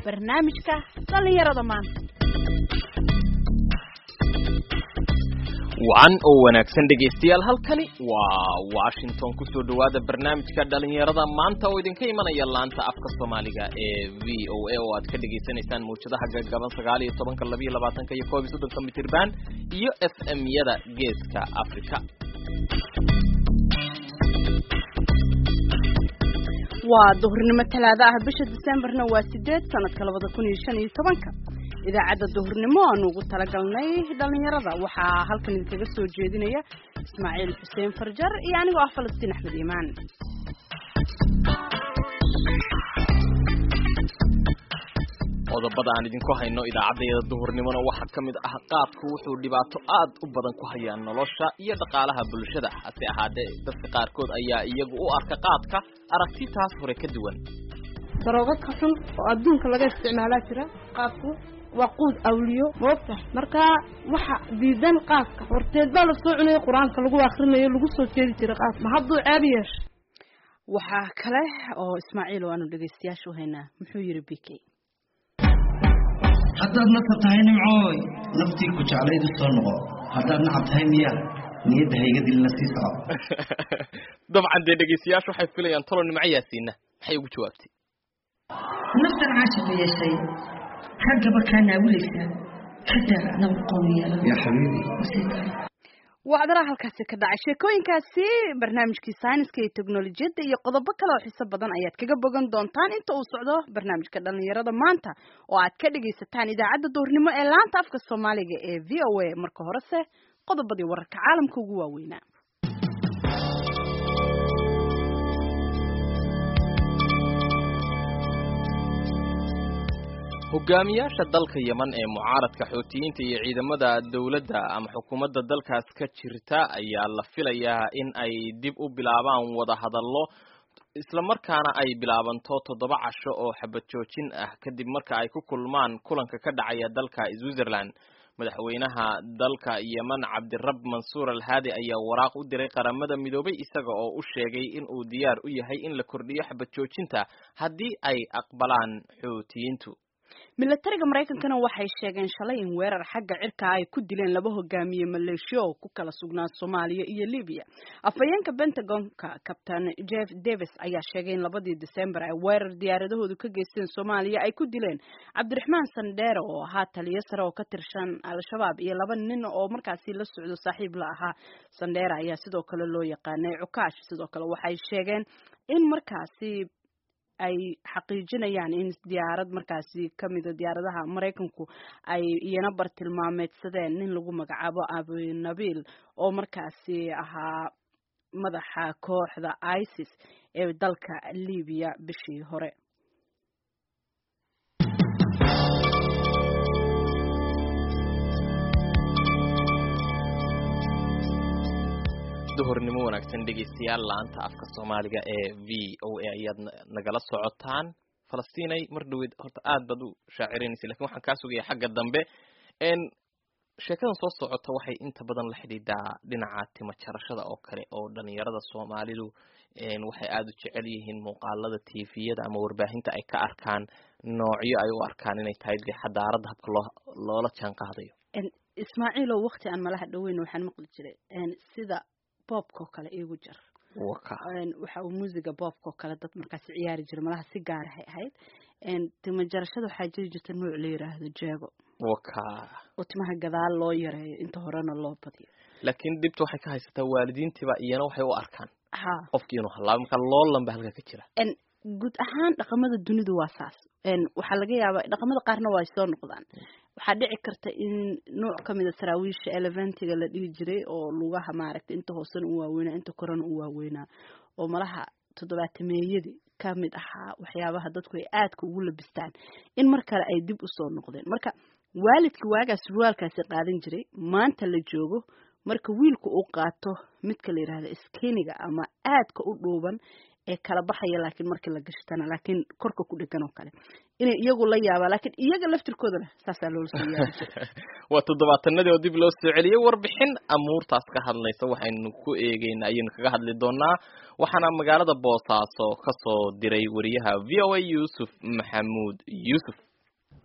barnaamijka dhallinyarada maanta wacan oo wanaagsan dhegaystayaal halkani waa washington kusoo dhawaada barnaamijka dhalinyarada maanta oo idinka imanaya laanta afka soomaaliga ee v o a oo aad ka dhegaysanaysaan mawjadaha gagaban sagaal iyo tobanka labiyo labaatanka iyo koob iyo soddonka mitirban iyo f m yada geeska africa waa duhurnimo talaado ah bisha disembarna waa sideed sanadka labada kun iyo shan iyo tobanka idaacadda duhurnimo aanu ugu talagalnay dhalinyarada waxaa halkan idinkaga soo jeedinaya ismaaciil xuseen farjar iyo anigoo ah falastiin axmed iimaan qodobada aan idinku hayno idaacaddayada duhurnimona waxaa ka mid ah qaadku wuxuu dhibaato aad u badan ku hayaa nolosha iyo dhaqaalaha bulshada hase ahaatee dadka qaarkood ayaa iyagu u arka qaadka aragti taas hore ka duwan daroogo ka xun oo adduunka laga isticmaalaa jira qaadku waa quud awliyo moogta marka waxa diidan qaadka horteed baa lasoo cunaya qur-aanka lagu akrinayo lagu soo jeedi jiray qaad ma hadduu ceeb yeesha waxaa kale oo ismaaciil oo aanu dhegaystayaasha u haynaa muxuu yidhi b k haddaad nasab tahay nimcooy naftii ku jeclaydu soo noqo haddaad nacab tahay miya niyadda hayga dilina sii soco dabcan dee dhegaystayaashu waxay filayaan tolo nimco yaasiina maxay ugu jawaabtay naftan caashiqa yeeshay raggaba kaa naawilaysaa xataa nabad qooni yeelan yaa xabiibi wacdaraha halkaasi ka dhacay sheekooyinkaasi barnaamijkii sayniska iyo teknolojiyadda iyo qodobo kale oo xiso badan ayaad kaga bogan doontaan inta uu socdo barnaamijka dhalinyarada maanta oo aad ka dhagaysataan idaacadda duhurnimo ee laanta afka soomaaliga ee v o a marka horese qodobadii wararka caalamka ugu waaweynaa hogaamiyaasha dalka yeman ee mucaaradka xootiyiinta iyo ciidamada dowladda ama xukuumadda dalkaas ka jirta ayaa la filayaa in ay dib u bilaabaan wada hadallo islamarkaana ay bilaabanto toddoba casho oo xabad joojin ah kadib marka ay ku kulmaan kulanka ka dhacaya dalka switzerland madaxweynaha dalka yeman cabdirab mansuur alhaadi ayaa waraaq u diray qaramada midoobay isaga oo u sheegay in uu diyaar u yahay in la kordhiyo xabad joojinta haddii ay aqbalaan xootiyiintu milatariga maraykankana waxay sheegeen shalay in weerar xagga cirka ay ku dileen laba hogaamiye maleeshiya oo ku kala sugnaa soomaaliya iyo libiya afhayeenka pentagonka captain jeff davis ayaa sheegay in labadii december ay weerar diyaaradahoodu ka geysteen soomaaliya ay ku dileen cabdiraxmaan sandheere oo ahaa taliyo sare oo ka tirsan al-shabaab iyo laba nin oo markaasi la socdo saaxiib la ahaa sandheere ayaa sidoo kale loo yaqaanay cukaash sidoo kale waxay sheegeen in markaasi ay xaqiijinayaan in diyaarad markaasi kamida diyaaradaha maraykanku ay iyana bartilmaameedsadeen nin lagu magacaabo abunabil oo markaasi ahaa madaxa kooxda isis ee dalka libiya bishii hore duhurnimo wanaagsan dhegaystayaal laanta afka soomaaliga ee v o a ayaad nagala socotaan falastiinay mar dhaweyd horta aad baad u shaaciraynaysa lakin waxaan kaa sugaya xagga dambe sheekadan soo socota waxay inta badan la xidhiidhaa dhinaca timo jarashada oo kale oo dhalinyarada soomaalidu waxay aada u jecel yihiin muuqaalada tviyada ama warbaahinta ay ka arkaan noocyo ay u arkaan inay tahay de xadaaradda habka loo loola jaan qaadayo ismaaciil oo wakti aan malaha dhaweyn waxaan maqli jiray sida boobka oo kale iigu jar waxa uu muusiga boobka oo kale dad markaasi ciyaari jira malaha si gaarahay ahayd timo jarashada waxaa jiri jirta nooc la yiraahdo jeego waka oo timaha gadaal loo yareeyo inta horena loo badiyo laakiin dhibta waxay ka haysataa waalidiintiiba iyana waxay u arkaan ha qofkii inuu halaabo marka loolan ba halka ka jira guud ahaan dhaqamada dunidu waa saas waxaa laga yaabaa dhaqamada qaarna waa soo noqdaan waxaa dhici karta in nooc kamida saraawiisha eleventiga la dhihi jiray oo lugaha maaragtay inta hoosena u waaweynaa inta korena u waaweynaa oo malaha toddobaatameeyadii kamid ahaa waxyaabaha dadku ay aadka ugu labistaan in mar kale ay dib usoo noqdeen marka waalidka waagaas surwaalkaasi qaadan jiray maanta la joogo marka wiilku uu qaato midka la yidhahda skeniga ama aadka u dhuuban ee kala baxaya laakiin markii la gashtana laakiin korka ku dhegan oo kale inay iyagu la yaabaa laakiin iyaga laftirkoodana saasaa loola soo yaabi jiray waa toddobaatanadii oo dib loo soo celiyey warbixin amuurtaas ka hadlaysa waxaynu ku eegeyna ayaynu kaga hadli doonaa waxaana magaalada boosaaso ka soo diray wariyaha v o a yuusuf maxamuud yuusuf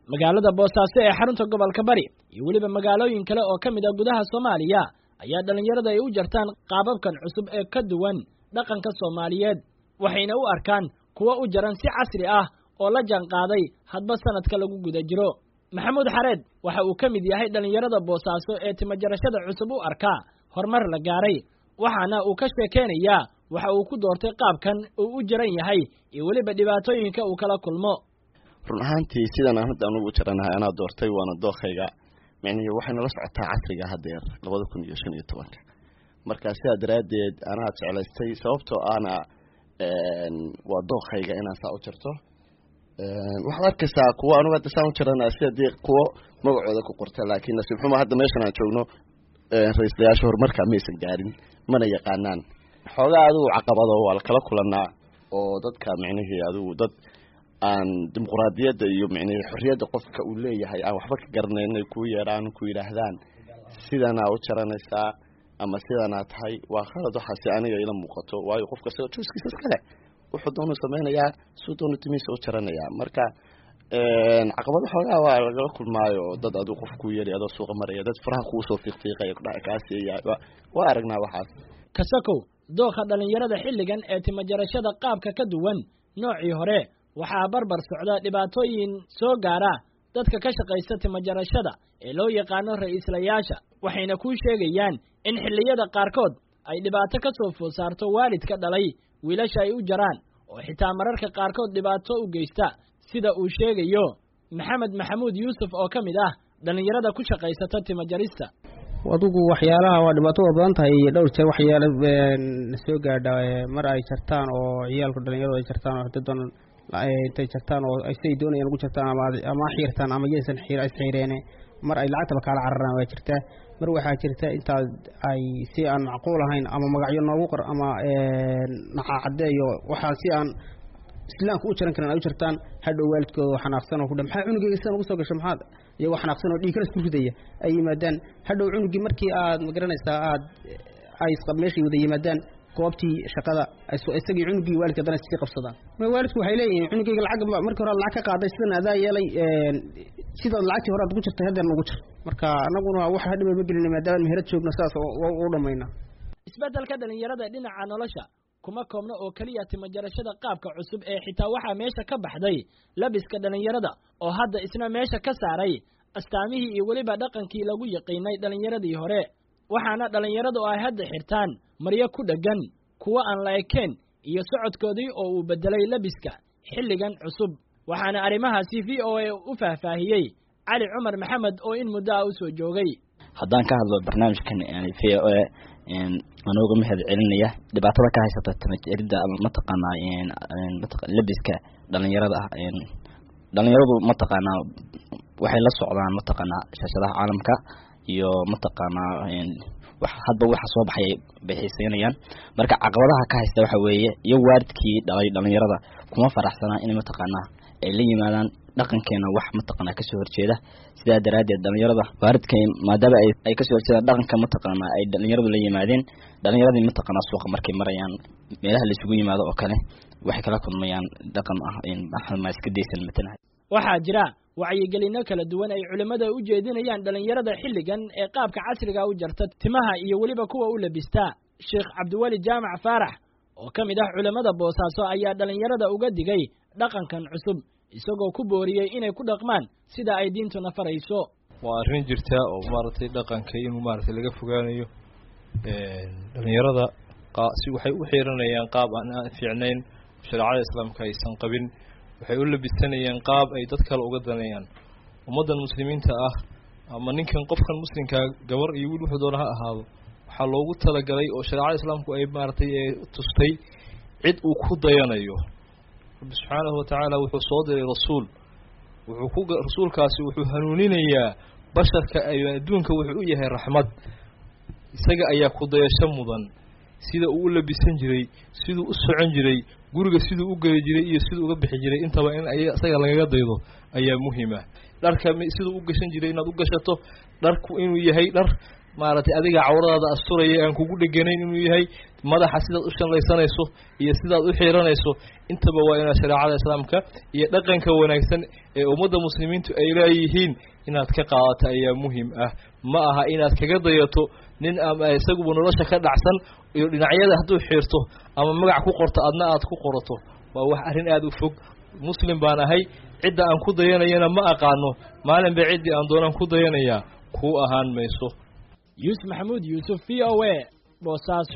magaalada boosaaso ee xarunta gobolka bari iyo weliba magaalooyin kale oo ka mid ah gudaha soomaaliya ayaa dhallinyarada ay u jartaan qaababkan cusub ee ka duwan dhaqanka soomaaliyeed waxayna u arkaan kuwo u jaran si casri ah oo la jaanqaaday hadba sanadka lagu guda jiro maxamuud xareed waxa uu ka mid yahay dhallinyarada boosaaso ee timajarashada cusub u arkaa horumar la gaaray waxaana uu ka sheekeynayaa waxa uu ku doortay qaabkan uu u jaran yahay iyo weliba dhibaatooyinka uu kala kulmo run ahaantii sidan aan hadda anugu jaranahay anaa doortay waana dookayga micnihii waxay nala socotaa casriga haddeer labada kun iyo shan iyo tobanka marka sidaa daraaddeed anaa jeclaystay sababtoo ahna waa dookayga inaan saa u jarto waxaad arkaysaa kuwo anugu hadda saan u jaranaya sida dee kuwo magacooda ku qorta laakiin nasiib xumo hadda meeshan aan joogno ra-iislayaasha horumarka maysan gaarin mana yaqaanaan xoogaa adigu caqabado waa lakala kulanaa oo dadka micnihii adigu dad aan dimuquraadiyadda iyo micnihii xorriyadda qofka uu leeyahay aan waxba ka garanayn inay kuu yeedhaan ku yidhaahdaan sidanaa u jaranaysaa ama sidanaa tahay waa khalad waxaasi aniga ila muuqato waayo qofka siga juuskiisa iskale wuxuu doonu samaynayaa suu doonu timiisa u jaranayaa marka caqabado xoogaa waa lagala kulmaayo oo dad adigu qof kuu yeelay adoo suuqa maraya dad faraha kuu soo fiiqfiiqaya kudhaca kaasiya waa aragnaa waxaas kasakow dookha dhallinyarada xilligan ee timajarashada qaabka ka duwan noocii hore waxaa barbar socda dhibaatooyin soo gaara dadka ka shaqaysta timajarashada ee loo yaqaano ra-iislayaasha waxayna kuu sheegayaan in xilliyada qaarkood ay dhibaato ka soo food saarto waalidka dhalay wiilasha ay u jaraan oo xitaa mararka qaarkood dhibaato u geysta sida uu sheegayo maxamed maxamuud yuusuf oo ka mid ah dhallinyarada ku shaqaysata timajarista adugu waxyaalaha waa dhibaato waa badan tahay iyo dhowr jeer waxyaala na soo gaadha mar ay jartaan oo ciyaalku dhalinyaradu ay jartaan oo dadan intay jartaan oo siday doonayaan ugu jartaan ama ama xiirtaan ama yaysan xiir isxiireene mar ay lacagtaba kaala cararaan waa jirtaa mar waxaa jirta intaad ay si aan macquul ahayn ama magacyo noogu qor ama nacaacadeeyo waxaa si aan islaamka u jaran karan ay u jartaan hadhow waalidkooda xanaaqsan oo kudha maxaa cunugeyga sidan ugu soo gasho maxaad iyagoo xanaaqsan oo dhiigkana isku ridaya ay yimaadaan hadhow cunugii markii aad magaranaysaa aad ay meeshay wada yimaadaan goobtii shaqada isagii cunugii waalidka haddana sii qabsadaan waalidku waxay leeyihiin cunugeyga lacag markii hore lacag ka qaaday sidan adaa yeelay sidaad lacagtii hore aad ugu jirtay haddana ugu jir marka anaguna wax hadhiba ma gelina maadaama meherad joogno sidaas u dhammayna isbeddelka dhalinyarada dhinaca nolosha kuma koobno oo keliya timajarashada qaabka cusub ee xitaa waxaa meesha ka baxday labiska dhallinyarada oo hadda isna meesha ka saaray astaamihii iyo weliba dhaqankii lagu yaqiinay dhallinyaradii hore waxaana dhallinyaradu ay hadda xirtaan maryo ku dheggan kuwo aan la ekeen iyo socodkoodii oo uu beddelay labiska xilligan cusub waxaana arrimahaasi v o a u faahfaahiyey cali cumar maxamed oo in muddo ah u soo joogay haddaan ka hadlo barnaamijkan v o a anooga mahad celinaya dhibaatada ka haysata tamajaridda ama mataqaanaa labiska dhalinyarada ah dhalinyaradu mataqaanaa waxay la socdaan mataqaanaa shaashadaha caalamka iyo mataqaanaa hadba waxa soo baxay bay xiiseynayaan marka caqabadaha ka haysta waxa weeye iyo waalidkii dhalay dhalinyarada kuma faraxsanaa inay mataqaanaa ay la yimaadaan dhaqankeena wax mataqaanaa kasoo horjeeda sidaa daraaddeed dhalinyarada waalidka maadaama ay ay kasoo horjeedaan dhaqanka mataqaanaa ay dhalinyaradu la yimaadeen dhalinyaradii mataqaanaa suuqa markay marayaan meelaha laisugu yimaado oo kale waxay kala kulmayaan dhaqan ah ma iska daysan matanahay waxaa jira wacyigelinno kala duwan ay culimmada u jeedinayaan dhallinyarada xilligan ee qaabka casriga u jarta timaha iyo weliba kuwa u labistaa sheekh cabdiweli jaamac faarax oo ka mid ah culimmada boosaaso ayaa dhallinyarada uga digay dhaqankan cusub isagoo ku booriyey inay ku dhaqmaan sida ay diintuna farayso waa arrin jirta oo maaragtay dhaqanka inuu maaragtay laga fogaanayo dhalinyarada si waxay u xiiranayaan qaab aan fiicnayn shareecada islaamka aysan qabin waxay u labisanayaan qaab ay dad kale uga danayaan ummaddan muslimiinta ah ama ninkan qofkan muslimkaa gabar iyo wiil wuxuu doona ha ahaado waxaa loogu talagalay oo shareecada islaamku ay maaragtay ee tustay cid uu ku dayanayo rabbi subxaanahu watacaala wuxuu soo diray rasuul wuxuu ku rasuulkaasi wuxuu hanuuninayaa basharka adduunka wuxuu u yahay raxmad isaga ayaa ku dayasho mudan sida uu u labisan jiray siduu u socon jiray guriga siduu u geli jiray iyo siduu uga bixi jiray intaba in isaga lagaga daydo ayaa muhiima dharka siduu u gashan jiray inaad u gashato dharku inuu yahay dhar maaragtay adiga cawradaada asturaya aan kugu dheganayn inuu yahay madaxa sidaad u shanlaysanayso iyo sidaad u xiiranayso intaba waa inaad shareecada islaamka iyo dhaqanka wanaagsan ee ummadda muslimiintu ay leeyihiin inaad ka qaadato ayaa muhim ah ma aha inaad kaga dayato nin ama isaguba nolosha ka dhacsan iyo dhinacyada hadduu xiirto ama magac ku qorto adna aad ku qorato waa wax arrin aada u fog muslim baan ahay cidda aan ku dayanayana ma aqaano maalin ba ciddii aan doonaan ku dayanayaa kuu ahaan mayso yuusuf maxamuud yuusuf v o a boosaaso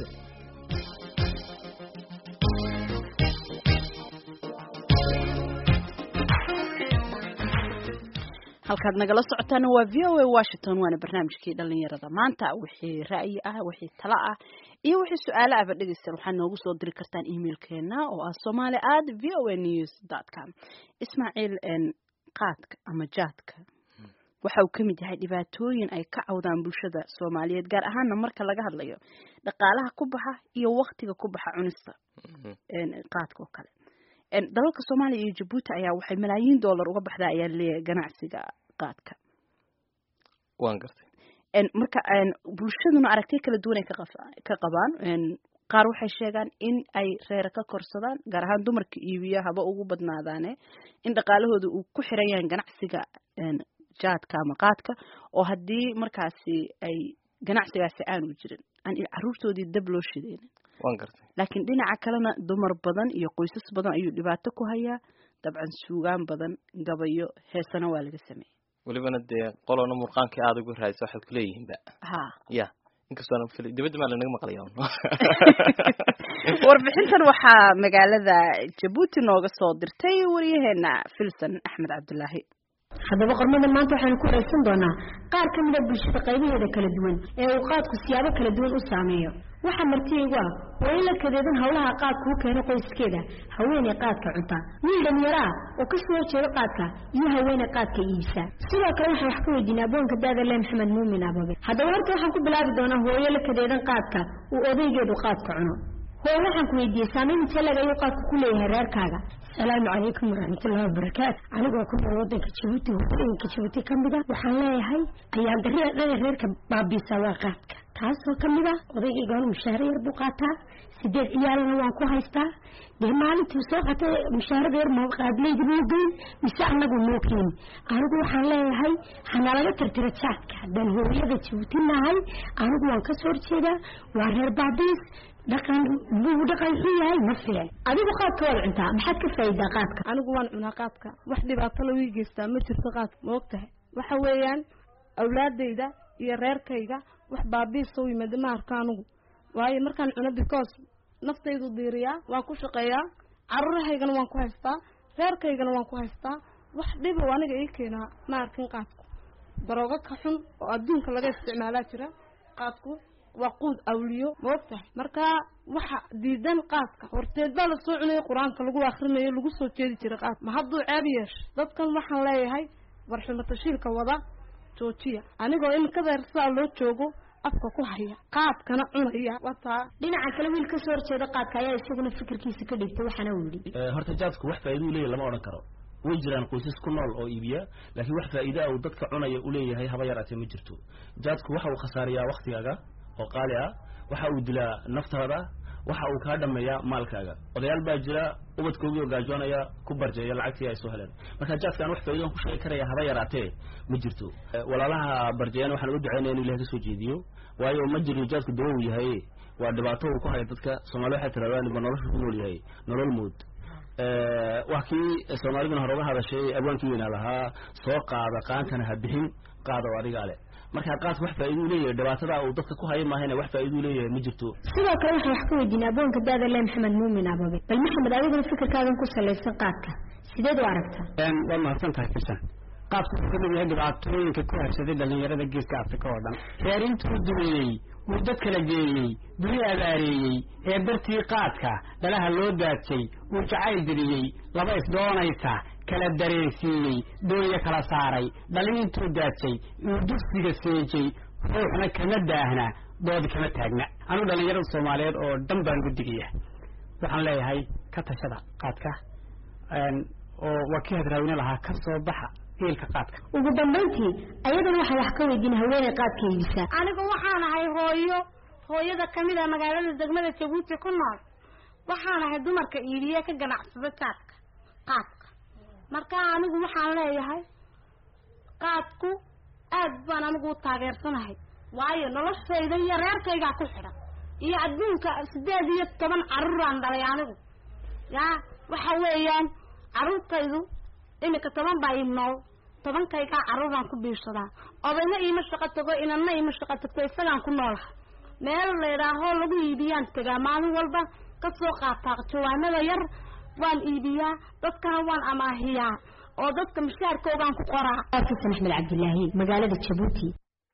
halkaad nagala socotaana waa v o a washington waana barnaamijkii dhalinyarada maanta wixii ra'yi ah wixii talo ah iyo wixii su-aalo ahba dhegeystayaal waxaad noogu soo diri kartaan emailkeena oo ah somali at v o a news dot com ismaaciil qaadka ama jaadka waxa uu ka mid yahay dhibaatooyin ay ka cawdaan bulshada soomaaliyeed gaar ahaana marka laga hadlayo dhaqaalaha ku baxa iyo waktiga ku baxa cunista qaadka oo kale dalalka soomaaliya iyo jabuuti ayaa waxay malaayiin dollar uga baxdaa ayaa leeyahay ganacsiga qaadka waan gartay marka bulshaduna aragtiyo kala duwan ay ka qabaan qaar waxay sheegaan in ay reera ka korsadaan gaar ahaan dumarka iibiya haba ugu badnaadaane in dhaqaalahooda uu ku xiran yahay ganacsiga jaadka ama qaadka oo haddii markaasi ay ganacsigaasi aanu jirin aan caruurtoodii dab loo shideynin waan gartay laakiin dhinaca kalena dumar badan iyo qoysas badan ayuu dhibaato ku hayaa dabcan suugaan badan gabayo heesana waa laga sameeyey welibana dee qolona murqaankii aada ugu raadisa waxaad kuleeyihiinba ha ya inkastoona fili dibadda maa lanaga maqlaya warbixintan waxaa magaalada jabuuti nooga soo dirtay wariyaheena filson axmed cabdulaahi haddaba qormada maanta waxaynu ku raysan doonaa qaar ka mida bulshada qaybaheeda kala duwan ee uu qaadku siyaabo kala duwan u saameeyo waxaa martiyaygu ah waa in la kadeedan howlaha qaadku u keeno qoyskeeda haweeney qaadka cunta wiil dhalinyaro ah oo kasoo horjeeda qaadka iyo haweeney qaadka iibsa sidoo kale waxaan wax ka weydiinay aboonka daadale maxamed muumin ababe haddaba horta waxaan ku bilaabi doonaa hooyo la kadeedan qaadka uu odaygeedu qaadka cuno hooyo waxaan ku weydiiyey saamayn intee lag ayuu qaadku ku leeyahay reerkaaga asalaamu calaykum waraxmatullahi wabarakaatu anigoo ku nool wadanka jabuuti wadooyinka jabuuti ka mid a waxaan leeyahay ayaan darida dhana reerka baabiisa waa qaadka taasoo ka mid ah odaygaygaanu mushaaharo yar buu qaataa sideed ciyaalana waan ku haystaa dee maalintii soo qatay mushaharada yar ma qaadleydi muu geyn mise anagu muu keeni anigu waxaan leeyahay hanalaga tirtira jaadka haddaan hooyada jabuuti nahay anigu waan kasoo horjeedaa waa reer baabiis dhaqan buu dhaqan xun yahay ma fiican adigu qaadka waad cuntaa maxaad ka faa'iidaa qaadka anigu waan cunaa qaadka wax dhibaato lagu geystaa ma jirto qaadka ma og tahay waxa weeyaan awlaadayda iyo reerkayga wax baabiisa u yimaada ma arko anigu waayo markaan cuno because naftaydu diiriyaa waan ku shaqeeyaa carurahaygana waan ku haystaa reerkaygana waan ku haystaa wax dhibow aniga ii keenaa ma arkin qaadku daroogo ka xun oo adduunka laga isticmaalaa jira qaadku waa quud awliyo ma og tahay marka waxa diidan qaadka horteed baa lasoo cunayay qur-aanka lagu akrinayo lagu soo jeedi jiray qaadka ma hadduu ceeb yeesha dadkan waxaan leeyahay warxumo tashiilka wada joojiya anigoo imikadeer sidaa loo joogo afka ku haya qaadkana cunaya wataa dhinaca kale wiil kasoo horjeeda qaadka ayaa isaguna fikirkiisa ka dhigtay waxaana uu yidhi horta jaadku wax faa'iido u leeyahy lama odhan karo way jiraan qoysas ku nool oo iibiya laakiin wax faa'iida uu dadka cunaya u leeyahay haba yaraatee ma jirto jaadku waxa uu khasaariyaa waktigaaga oo qaali ah waxa uu dilaa naftaada waxa uu kaa dhameeyaa maalkaaga odayaal baa jira ubadkoogii oo gaajoonaya ku barjeeya lacagtii ay soo heleen marka jaadka aan wax faa'iidan ku sheegi karaya haba yaraatee ma jirto walaalaha barjeeyana waxaan uga ducaynaya inu ilahay kasoo jeediyo waayo ma jiro jaadku dawo uu yahay waa dhibaato uu ku haya dadka soomali waxay tirahdaan ba nolosha ku nool yahay nolol mood waa kii soomaaliduna hore uga hadashay abwaankii weynaa lahaa soo qaada qaantana ha bixin qaada oo adigaa leh marka qaadka wax faa'iido u leeyahay dhibaatada uu dadka ku haya maahayna wax faa'iido u leeyahay ma jirto sidoo kale waxaan wax ka weydiinay aboonka daadale maxamed muumin ababe bal maxamed adiguna fikirkaagan ku salaysan qaadka sideed u aragtaa waad mahadsan tahay fisan qaadku wuxuu ka mid yahay dhibaatooyinka ku habsaday dhalinyarada geeska afrika oo dhan reer intuu dumeeyey wuu dad kala geeyey duni abaareeyey ee bartii qaadka dhalaha loo daadsay wuu jacayl geliyey laba isdoonaysa kala dareensiiyey doonya kala saaray dhalin intuu daadsay uu dugsiga seejay ruuxna kama daahna doodi kama taagna anuu dhallinyarada soomaaliyeed oo dhan baan gudigaya waxaan leeyahay ka tashada qaadka oo waa kii hadraawine lahaa ka soo baxa heelka qaadka ugu dambayntii ayadana waxaan wax ka weydiin haweeney qaadka iibisa anigu waxaan ahay hooyo hooyada kamid a magaalada degmada jabuuti ku nool waxaan ahay dumarka iibiye ka ganacsada jaadka qaadka marka anigu waxaan leeyahay qaadku aad baan anigu u taageersanahay waayo noloshayda iyo reerkaygaa ku xidhan iyo adduunka sideed iyo toban carruuraan dhalay anigu yaa waxa weeyaan carruurtaydu iminka toban baa ii nool tobankaygaa carruuraan ku biirsadaa odayna iima shaqo tago inanna iima shaqo tagto isagaan ku noolaha meel laydhaahoo lagu iibiyaan tegaa maalin walba kasoo qaataa jawaanada yar waan iibiyaa dadkana waan amaahiyaa oo dadka mushaarkoogaan ku qoraa xasan axmed cabdilaahi magaalada jabuuti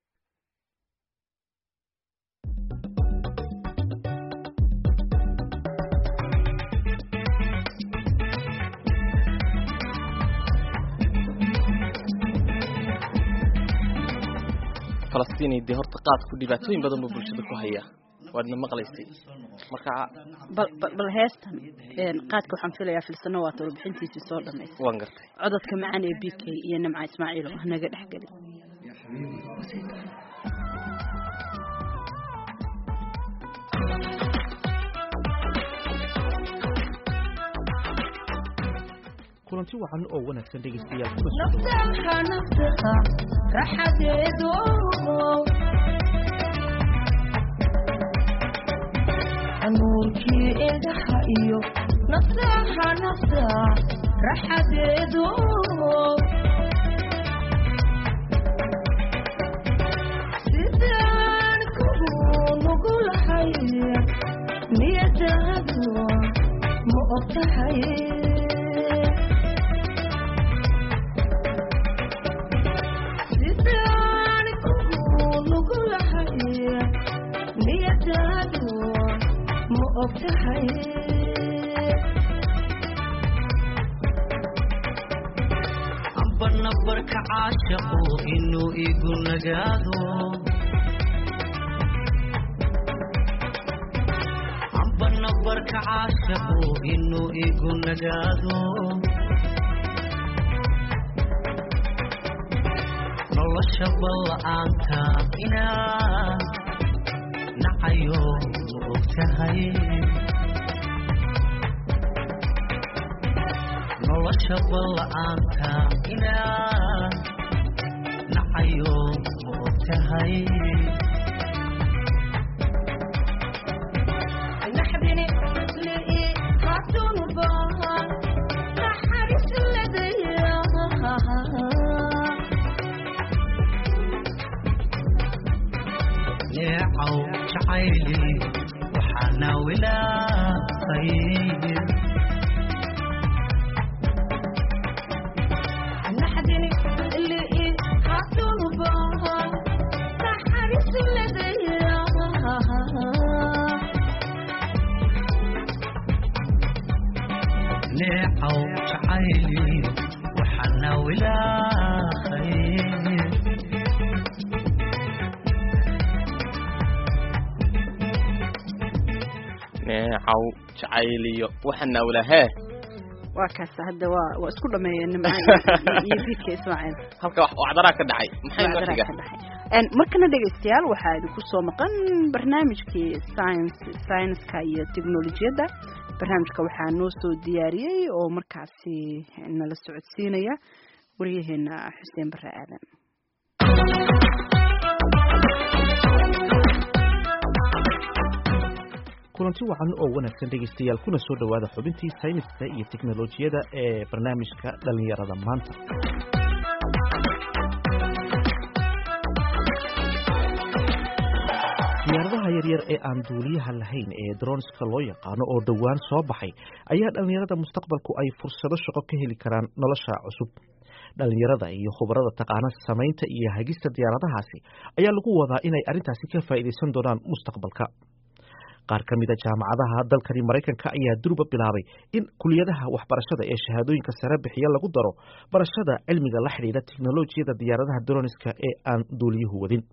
falastiin dee horta qaadku dhibaatooyin badan buu bulshada ku hayaa waadna maqlaysay marka bal bal bal heestan een qaadka waxaan filayaa filsano waa warbixintiisii soo dhamaysay waan gartay codadka macaan ee b k iyo nimca ismaaciil oo naga dhex gelin kulanti wacan oo wanaagsan dhegeystayaal naftaha naftaha raxadeedu nuurkii indhaha iyo naftaha naftaha raxadeedu sidaan kugu nugulahay niyadaadu ma ogtahay sidaan kugu nugulahay niyadaadu ma ogtahay amba nabarka caashaqu inuu igu nagaado amba nabarka caashaqu inuu igu nagaado nolosha balla'aanta inaa nacayo ma ogtahay nolosha balla'aanta inaa nacayo ma ogtahay naxdini lii haddunu baahan naxariis ladaya neecaw jacayli waxaana wilaaqay naxdini lii haddunu baahan naxariis ladaya neecaw jacayli waxaana wilaaqay neecaw jacayliyo waxana walahee waa kaas hadda waa waa isku dhameeyeen nimca iyo bidka ismaaciil halka wax wacdaraa ka dhacay maxay noo Wacdaraa xiga ka dhacay. Een, markana dhegaystayaal waxaa idinku soo maqan barnaamijkii science science-ka iyo teknolojiyadda barnaamijka waxaa noo soo diyaariyey oo markaasi nala socodsiinaya waryaheena xuseen bare aadan kulanti wacan oo wanaagsan dhegeystayaal kuna soo dhowaada xubintii sayniska iyo teknolojiyada ee barnaamijka dhallinyarada maanta diyaaradaha yaryar ee aan duuliyaha lahayn ee dronska loo yaqaano oo dhowaan soo baxay ayaa dhallinyarada mustaqbalku ay fursado shaqo ka heli karaan nolosha cusub dhallinyarada iyo khubarada taqaana samaynta iyo hagista diyaaradahaasi ayaa lagu wadaa inay arrintaasi ka faa'iidaysan doonaan mustaqbalka qaar ka mida jaamacadaha dalkani maraykanka ayaa durba bilaabay in kuliyadaha waxbarashada ee shahaadooyinka sare bixiya lagu daro barashada cilmiga la xidhiidha teknolojiyada diyaaradaha droniska ee aan duuliyuhu wadin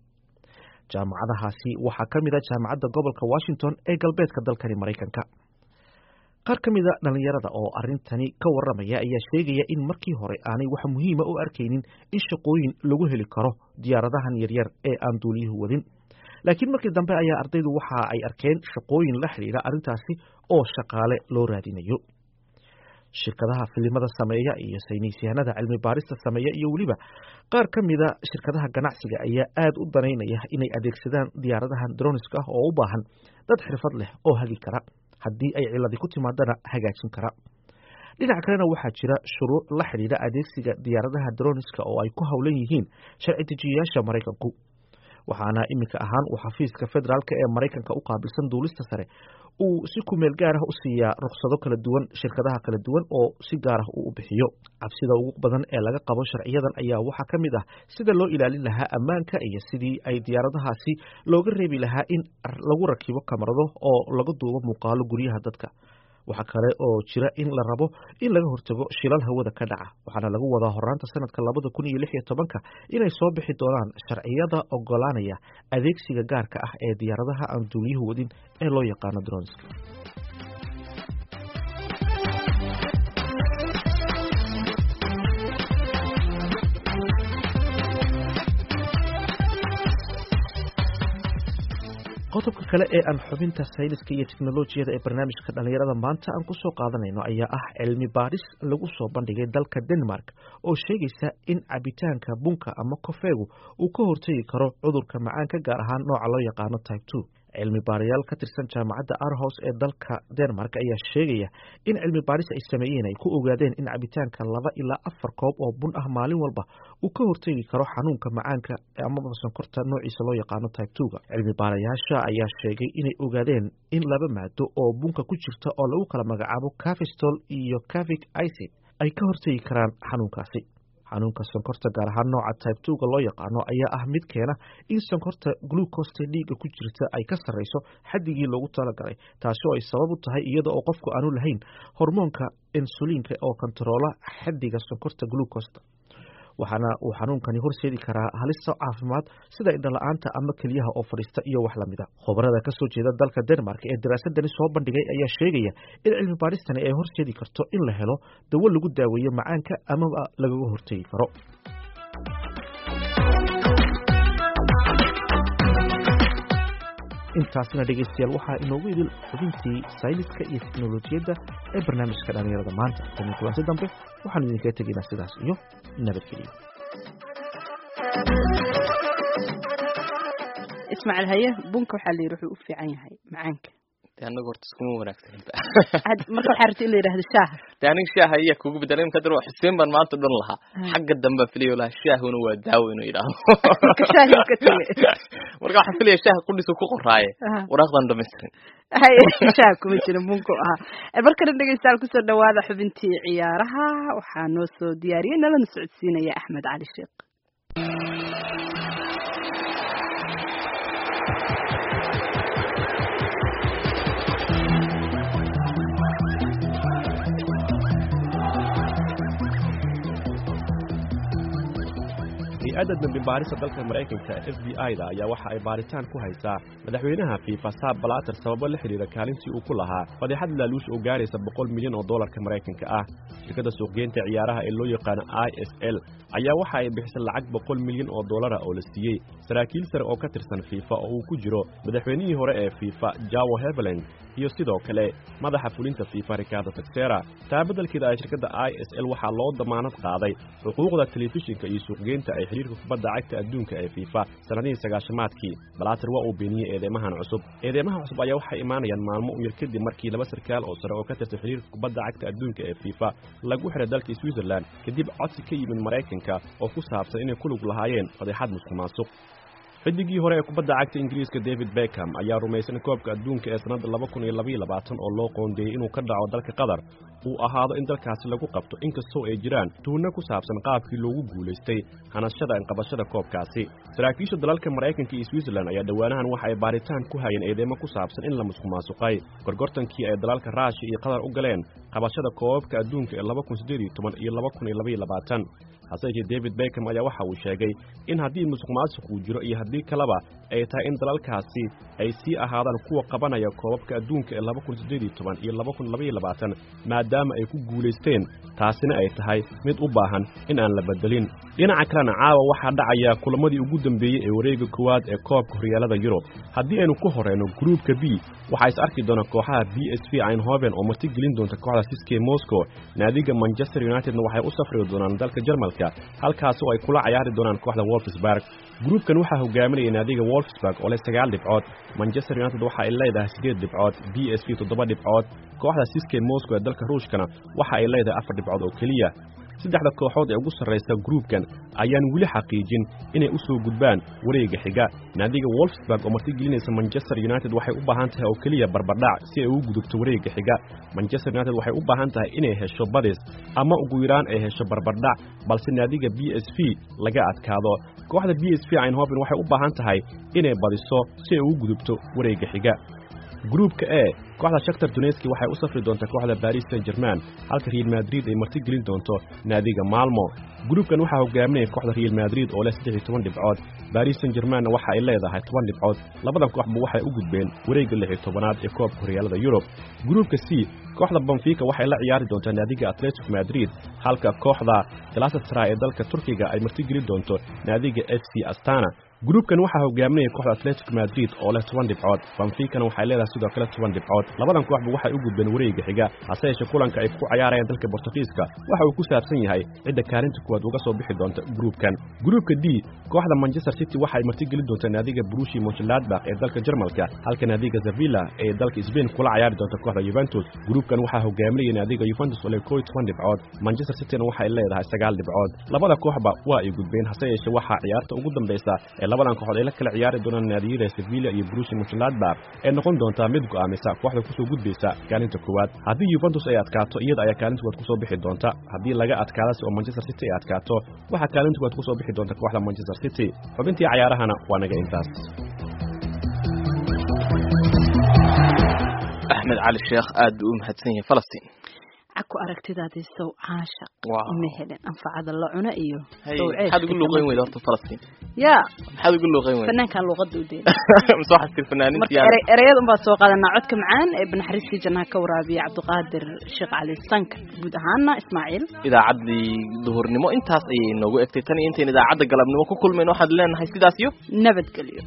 jaamacadahaasi waxaa ka mid a jaamacadda gobolka washington ee galbeedka dalkani maraykanka qaar ka mida dhallinyarada oo arrintani ka warramaya ayaa sheegaya in markii hore aanay wax muhiima u arkaynin in shaqooyin lagu heli karo diyaaradahan yaryar ee aan duuliyuhu wadin laakiin markii dambe ayaa ardaydu waxa ay arkeen shaqooyin la xidhiidha arrintaasi oo shaqaale loo raadinayo shirkadaha filimada sameeya iyo saynisyahanada cilmi baarista sameeya iyo weliba qaar ka mida shirkadaha ganacsiga ayaa aad u danaynaya inay adeegsadaan diyaaradahan droniska ah oo u baahan dad xirfad leh oo hagi kara haddii ay ciladi ku timaadana hagaajin kara dhinaca kalena waxaa jira shuruuc la xidhiidha adeegsiga diyaaradaha droniska oo ay ku howlan yihiin sharci dejiyayaasha maraykanku waxaana iminka ahaan uu xafiiska federaalk ee maraykanka u qaabilsan duulista sare uu si kumeel gaar ah u siiyaa ruksado kala duwan shirkadaha kala duwan oo si gaar ah uu u bixiyo cabsida ugu badan ee laga qabo sharciyadan ayaa waxaa ka mid ah sida loo ilaalin lahaa ammaanka iyo sidii ay diyaaradahaasi looga reebi lahaa in lagu rakibo kamarado oo laga duubo muuqaalo guryaha dadka waxaa kale oo jira in la rabo in laga hortago shilal hawada ka dhaca waxaana lagu wadaa horaanta sanadka labada kun iyo lix iyo tobanka inay soo bixi doonaan sharciyada ogolaanaya adeegsiga gaarka ah ee diyaaradaha aan duuliyuhu wadin ee loo yaqaano dronska qodobka kale ee aan xubinta sayniska iyo teknolojiyada ee barnaamijka dhallinyarada maanta aan ku soo qaadanayno ayaa ah cilmi baadhis lagu soo bandhigay dalka denmark oo sheegaysa in cabitaanka bunka ama kofeegu uu ka hortegi karo cudurka macaanka gaar ahaan nooca loo yaqaano type two cilmi baarayaal ka tirsan jaamacadda arhos ee dalka denmark ayaa sheegaya in cilmi baadhis ay sameeyeen ay ku ogaadeen in cabitaanka laba ilaa afar koob oo bun ah maalin walba uu ka hortegi karo xanuunka macaanka amaba sonkorta noociisa loo yaqaano type twoga cilmi baarayaasha ayaa sheegay inay ogaadeen in laba maado oo bunka ku jirta oo lagu kala magacaabo cafistol iyo cavic icid ay ka hortegi karaan xanuunkaasi xanuunka sonkorta gaar ahaan nooca type twoga loo yaqaano ayaa ah mid keena in sonkorta glucoste dhiigga ku jirta ay ka sarreyso xaddigii loogu talagalay taasi oo ay sabab u tahay iyada oo qofku aanu lahayn hormoonka insuliinka oo kontaroola xaddiga sonkorta glucosta waxaana uu xanuunkani horseedi karaa halista caafimaad sida indhala-aanta ama keliyaha oo fadhiista iyo wax lamida khubarada kasoo jeeda dalka denmark ee daraasadani soo bandhigay ayaa sheegaya in cilmi baadhistani ay horseedi karto in la helo dawo lagu daaweeyo macaanka amaba lagaga hortegi karo intaasina dhegeystayaal waxaa inoogu idil xubintii sayniska iyo teknolojiyadda ee barnaamijka dhallinyarada maanta tani kulanti dambe waxaanu idinkaga tegaynaa sidaas iyo nabadgeliyo ismaaciil haye bunka waxaa la yidhi wuxuu u fiican yahay macaanka de anaga horta iskuma wanaagsaninba marka waxaa rabta in la yidhahdo shaaha de aniga shaaha iya kugu bedelay imka dar xuseen baan maanta dhan lahaa xagga dambe filayo lahaa shaahuna waa daawo inuu yidhaahdo shaahi ka tegay marka waxaan filaya shaaha qudhisu ku qoraaye waraaqdan dhamaystirin hay shaaha kuma jira bunku ahaa markana dhegeystayaal kusoo dhawaada xubintii ciyaaraha waxaa noo soo diyaariyey nalana socodsiinaya axmed cali sheekh hay-adda dambi baarista dalka maraykanka f b i-da ayaa waxa ay baaritaan ku haysaa madaxweynaha fifa saab balater sababo la xidhiira kaalintii uu ku lahaa fadeexad laaluush oo gaaraysa boqol milyan oo dollarka maraykanka ah shirkadda suuqgeynta ciyaaraha ee loo yaqaano i s l ayaa waxa ay bixisay lacag boqol milyan oo dollara oo la siiyey saraakiil sare oo ka tirsan fifa oo uu ku jiro madaxweynihii hore ee fifa jawo heveland iyo sidoo kale madaxa fulinta fifa ricardo taxera taa beddelkeeda ay shirkadda i s l waxaa loo damaanad qaaday xuquuqda telefishinka iyo suuqgeynta ay xidhiirka kubadda cagta adduunka ee fifa sannadihii sagaashamaadkii balaater waa uu beeniyey eedeymahan cusub eedeymaha cusub ayaa waxay imaanayaan maalmo u yar kadib markii laba sarkaal oo sare oo ka tirsan xidhiirka kubadda cagta adduunka ee fifa lagu xiray dalka switzerland kadib codsi ka yimid maraykanka oo ku saabsan inay ku lug lahaayeen fadeexad musuq maasuq xidigii hore ee kubadda cagta ingiriiska david beckham ayaa rumaysan koobka adduunka ee sannadda laba kun iyo labaiyo labaatan oo loo qoondeeyey inuu ka dhaco dalka qatar uu ahaado in dalkaasi lagu qabto inkastoo ay jiraan tuhunno ku saabsan qaabkii loogu guulaystay hanashada inqabashada koobkaasi saraakiisha dalalka maraykanka iyo switzerland ayaa dhowaanahan waxa ay baaritaan ku hayeen eedeymo ku saabsan in la musqumaasuqay gorgortankii ay dalalka raashiya iyo qatar u galeen qabashada koobabka adduunka ee laba kun siddeed iyo toban iyo laba kun iyo labaiyo labaatan hase yeeshee david beckham ayaa waxa uu sheegay in haddii musuq maasuq uu jiro iyo haddii kaleba ay tahay in dalalkaasi ay sii ahaadaan kuwa qabanaya koobabka adduunka ee laba kun siddeed iyo toban iyo laba kun labaiyo labaatan maadaama ay ku guulaysteen taasina ay tahay mid u baahan in aan la bedelin dhinaca kalena caawa waxaa dhacaya kulamadii ugu dambeeyey ee wareega koowaad ee koobka horyaalada yurub haddii aynu ku horeyno gruupka b waxaa is arki doona kooxaha b s v einhoven oo marti gelin doonta kooxda siske moscow naadiga manchester unitedna waxay u safri doonaan dalka jarmalka halkaas oo ay kula cayaari doonaan kooxda wolfsburg gruupkan waxaa hogaaminaya naadiga wolfsburg oo leh sagaal dhibcood manchester united waxa ay leedahay siddeed dhibcood b s v toddoba dhibcood kooxda siske moscow ee dalka ruushkana waxa ay leedahay afar dhibcood oo keliya saddexda kooxood ee ugu sarraysa gruupkan ayaan weli xaqiijin inay u soo gudbaan wareega xiga naadiga wolfsburg oo marti gelinaysa manchester united waxay u baahan tahay oo keliya barbardhac si ay ugu gudubto wareega xiga manchester united waxay u baahan tahay inay hesho badis ama ugu yaraan ay hesho barbardhac balse naadiga b s v laga adkaado kooxda b s v einhoven waxay u baahan tahay inay badiso si ay ugu gudubto wareega xiga gruupka e kooxda shaktar duneski waxay u safri doontaa kooxda baris saint german halka real madrid ay marti gelin doonto naadiga maalmo gruupkan waxaa hogaaminaya kooxda real madrid oo leh saddex iyo toban dhibcood baris saint germanna waxa ay leedahay toban dhibcood labadan kooxba waxay u gudbeen wareegga lix iyo tobanaad ee koobka horyaalada yurub gruupka c kooxda bonfica waxay la ciyaari doontaa naadiga atletico madrid halka kooxda galasatray ee dalka turkiga ay marti gelin doonto naadiga f c astana gruupkan waxaa hogaaminaya kooxda atletico madrid oo leh toban dhibcood banfikana waxay leedahay sidoo kale toban dhibcood labadan kooxba waxay u gudbeen wareega xiga hase yeeshee kulanka ay ku cayaarayaan dalka bortugiiska waxa uu ku saabsan yahay cidda kaalinta kuwaad uga soo bixi doonta gruupkan gruupka d kooxda manchester city waxay marti gelin doontaa naadiga brushi monchladbach ee dalka jarmalka halka naadiga zavilla ee dalka sbain kula cayaari doonta kooxda yuventus gruupkan waxaa hogaaminaya naadiga yuventus oo leh koo iyo toban dhibcood manchester cityna waxay leedahay sagaal dhibcood labada kooxba waa ay gudbeen hase yeeshee waxaa ciyaarta ugu dambaysa ee labadan kooxood ay la kala ciyaari doonaan naadiyada sevilla iyo brushi monchladbach ee noqon doontaa mid go'aamisa kooxda kusoo gudbaysa kaalinta koowaad haddii yuventus ay adkaato iyada ayaa kaalinta koowaad kusoo bixi doonta haddii laga adkaadase oo manchester city ay adkaato waxaa kaalinta koowaad kusoo bixi doonta kooxda manchester city xubintii cayaarahana waa naga intaas axmed cali sheekh aad buu u mahadsan yahay falastiin caku aragtidaadii sow caashaq Wow. ma helin anfacada la cuno iyo Hay, sow maxaad ugu luuqeyn weyda horta falastiin ya maxaad ugu luuqeyn weyda fanaankan luuqada u deeda mise waxaad tir fanaanintii marka ere- ereyada unbaa soo qaadanaa codka macaan ee banaxariistii jannaha ka waraabiya cabdiqaadir sheekh cali sanka guud ahaana ismaaciil idaacaddii duhurnimo intaas ayay noogu egtay tan iyo intayn idaacadda galabnimo ku kulmayno waxaad leenahay sidaas iyo nabadgelyo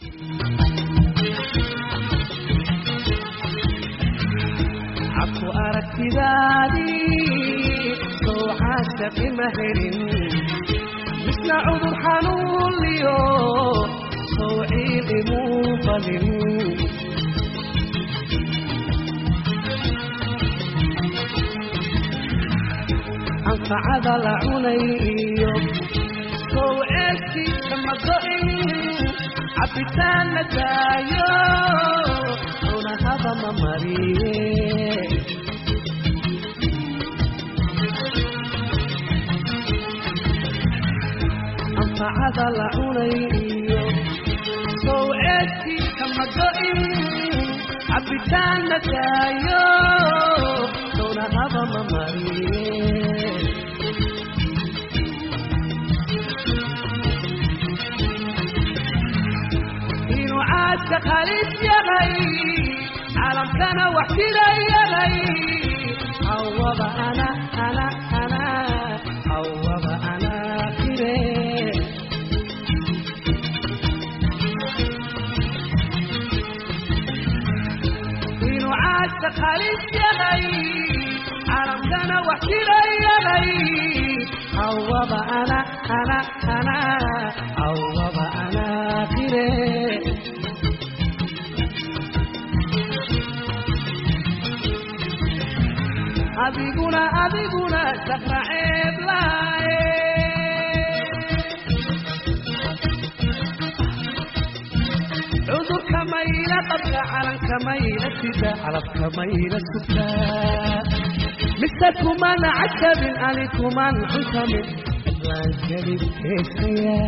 cabku aragtidaadii sow caashaqi ma helin misna cudur xanuunliyo sow ciidi muu balin anfacada la cunay iyo sow ceeskiisa ma go'in cabitaan la daayo cunahaba ma mariye anfacada la cunay iyo sow ceeskiisa ma go'in cabitaan la daayo cunahaba ma mariye inuu caadka qalis yahay caalamkana wax jira yahay hawaba ana ana ana hawaba ana kire inuu caadka qalis yahay caalamkana wax jira yahay hawaba ana ana ana hawaba ana kire adiguna adiguna safra ceeb laaye cudurka mayla qabka calanka mayla sida calabka mayla sugta mise kumana cajabin ani kuman cuntamin laan gelin heesaya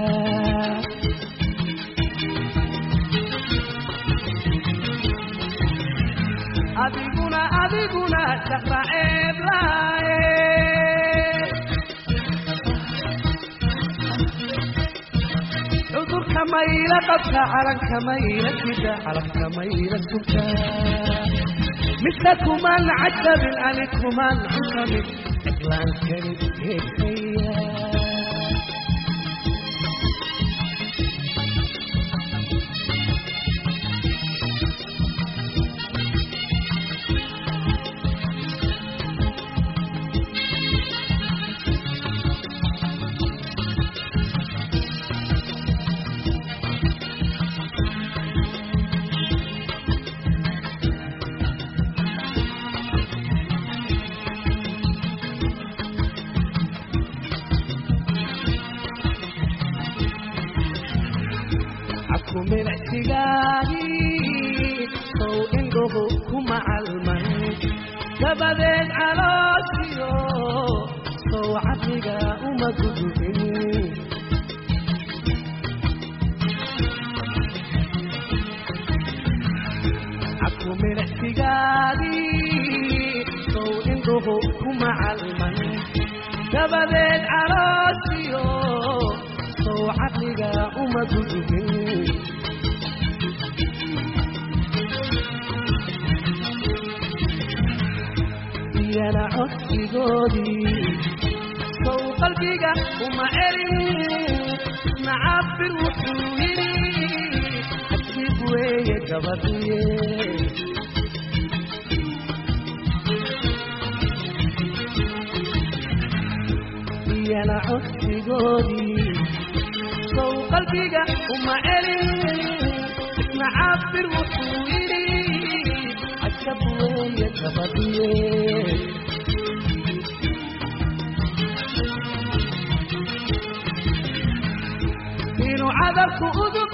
adiguna adiguna safra ceeb laaye mayla qabta calanka mayla sida calabka mayla sugta mise kuman cajabin ani kuman cusamin cidlaan kelid heesaya cabku milicsigaagii sow indhuhu kuma calman dabadeed calooshiyo sow caqliga uma gudubin cabku milicsigaagii sow indhuhu kuma calman dabadeed calooshiyo sow caqliga uma gudubin iyana codsigoodii sow qalbiga uma celin nacabir wuxuu yidhi xajib weeye gabadhiye iyana codsigoodii sow qalbiga uma celin nacabir wuxuu yidhi cajab weeye gabadhiye inuu cadabku udub